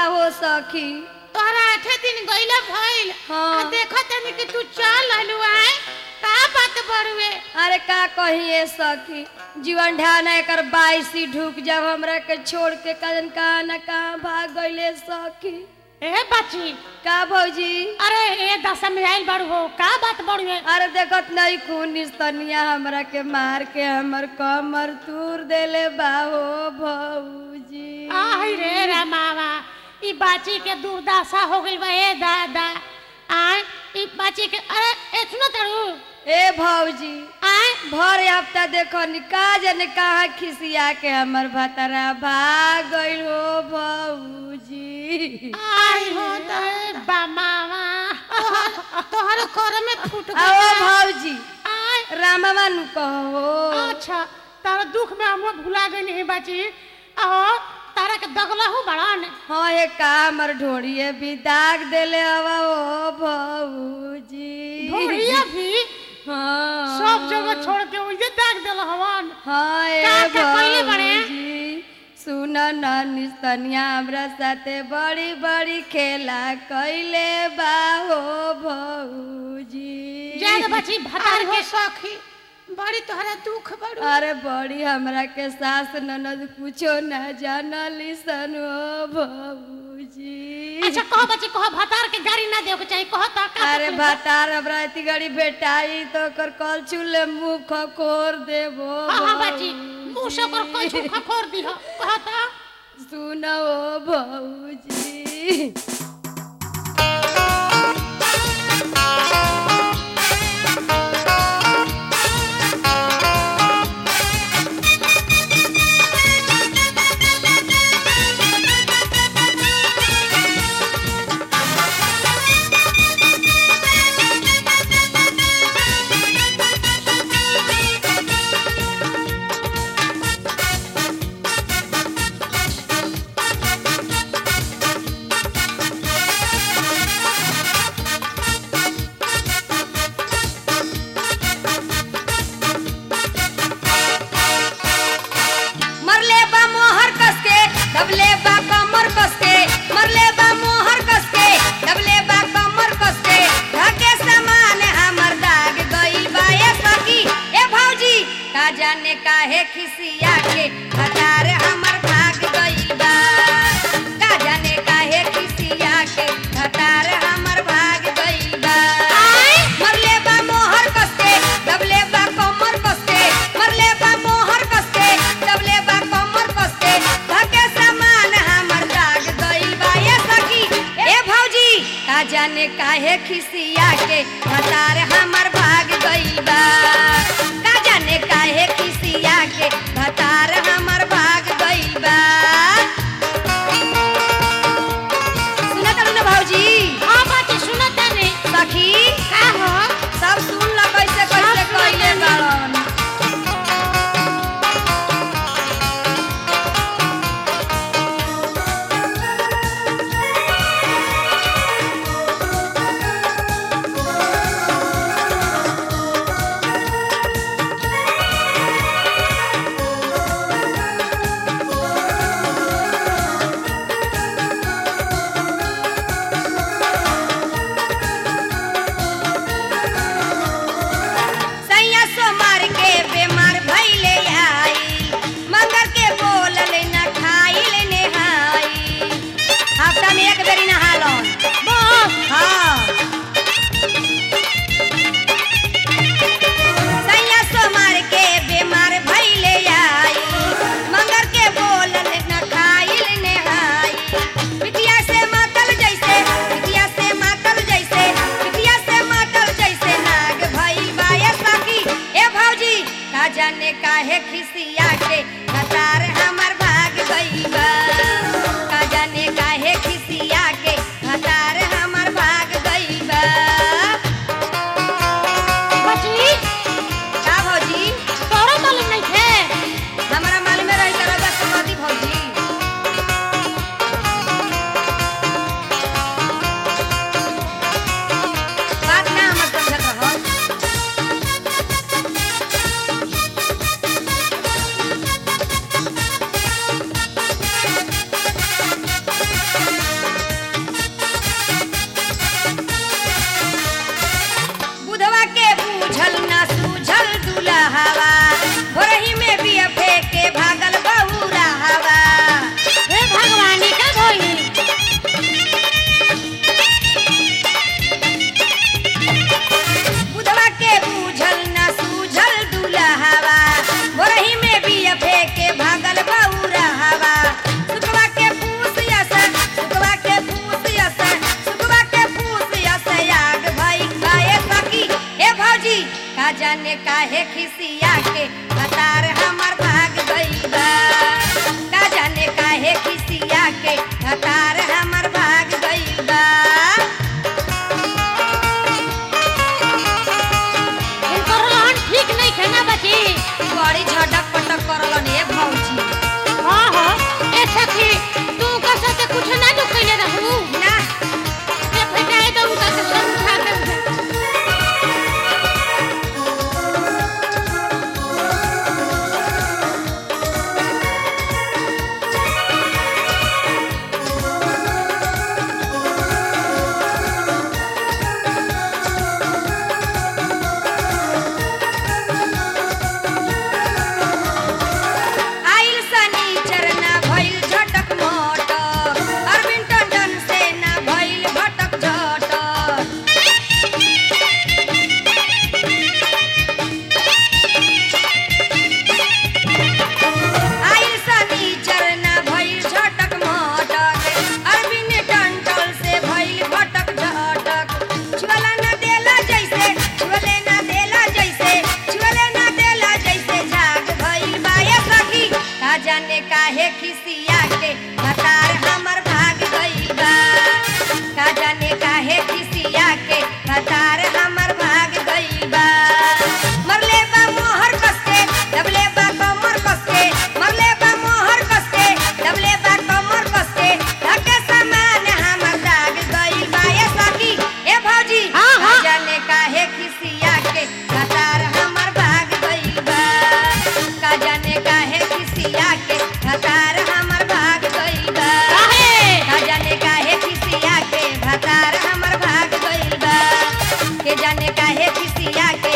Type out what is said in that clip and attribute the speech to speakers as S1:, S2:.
S1: हो सखी
S2: तोहरा आठे दिन गईला भइल
S1: हाँ।
S2: आ देखो तनी कि तू चल हलु आए का बात बड़ुए
S1: अरे का कहिए सखी जीवन ढाना एकर बाईसी ढुक जब हमरा के छोड़ के कजन कहाँ न कहाँ भाग गईले सखी
S2: ए बच्ची
S1: का भौजी
S2: अरे ए दशा में आइल बड़ू हो का बात बड़ुए
S1: अरे देखत नहीं खून निस्तनिया हमरा के मार के हमर कमर तूर देले बाहो भौजी
S2: आई रे रामावा ई बाची के दुर्दशा हो गइल बा ए दादा आय ई बाची के अरे ए सुनो तड़ू
S1: ए भौजी
S2: आय
S1: भर हफ्ता देखो निका जने कहा खिसिया के हमर भतरा भाग गइल हो भौजी
S2: आई हो तो बामावा तोहर कर में फूट
S1: आओ
S2: गइल
S1: भौजी
S2: आय
S1: रामवा नु कहो
S2: अच्छा तारा दुख में हम भुला गई नहीं बाची और तारा के दगलहू बड़ान
S1: हाँ ये का हमर ढोड़िए भी दाग देले हवा ओ भौजी
S2: ढोड़िया भी
S1: हाँ
S2: सब जगह छोड़ के उजे दाग देल हवन
S1: हाँ ए
S2: का का कइले बड़े?
S1: भौजी सुन न निस्तनिया हमरा साथे बड़ी बड़ी खेला कइले बा हो भौजी
S2: ज्यादा बची भतार के सखी बड़ी तोहरा दुख बड़ू
S1: अरे बड़ी हमरा के सास ननद कुछो न जानली सन हो भौजी
S2: अच्छा कह बची कह भतार के गाड़ी ना देव के चाहिए कह तो का
S1: अरे
S2: तकलीफ?
S1: भतार हमरा इतनी गड़ी बेटाई तो ओकर कल चूल्हे मुंह खकोर देबो
S2: हाँ हाँ बाची मुंह से ओकर कोई छुखा खोर दी हो कह तो
S1: सुनो भौजी मरले बा मोहर कस के दबले बा कमर कस के मरले बा मोहर कस के दबले बा कमर कस के धके समान हमर दाग गइल बा ए सखी ए भौजी का जाने काहे खिसिया के हतार हमर भाग गइल बा का जाने काहे खिसिया के हतार हमर भाग गइल बा मरले बा मोहर कस के दबले बा कमर कस के मरले बा मोहर कस के दबले बा कमर कस के धके समान हमर दाग गइल बा ए सखी ए भौजी का जाने काहे खिसिया के हतार हमर भाग गइल बा का जाने काहे खिसिया के हतार हमर भाग गइल बा सुनत ना भौजी
S2: हाँ बाची सुनो तने
S1: सखी
S2: का हो
S1: सब सुन ल कैसे कैसे
S2: सब
S1: कइले
S2: सुन
S1: बाड़न सैया सोमार के बेमार भइले आई मगर के बोलल न खाइल नेहाई हफ्ता में एक बेरी नहालन
S2: बस
S1: हाँ सैया सोमार के बेमार भइले आई मगर के बोलल न खाइल नेहाई पिटिया से मातल जैसे पिटिया से मातल जैसे पिटिया से मातल जैसे नाग भइल बा ए सखी ए भौजी का जाने काहे खिसिया के कतार हमर भाग गइल बा का जाने काहे खिसिया के कतार हमर भाग गइल बा
S2: बची
S1: का भौजी
S2: तोरा मालूम नहीं थे
S1: हमरा मालूम रही तरह का सुमति भौजी बात ना हमर समझत रहो जाने काहे खिसिया के भतार हमर भाग गइल बा का जाने काहे खिसिया के भतार हमर भाग गइल बा मरले बा मोहर कसके दबले बा कमर कसके मरले बा मोहर कसके दबले बा कमर कसके धके समान हमर दाग गइल बा ए सखी ए भौजी
S2: हाँ, हाँ।
S1: का जाने काहे खिसिया के भतार हमर भाग गइल बा का जाने काहे खिसिया के भतार हमर भाग गइल बा
S2: काहे
S1: का जाने काहे खिसिया के भतार हमर भाग गइल बा के जाने काहे खिसिया के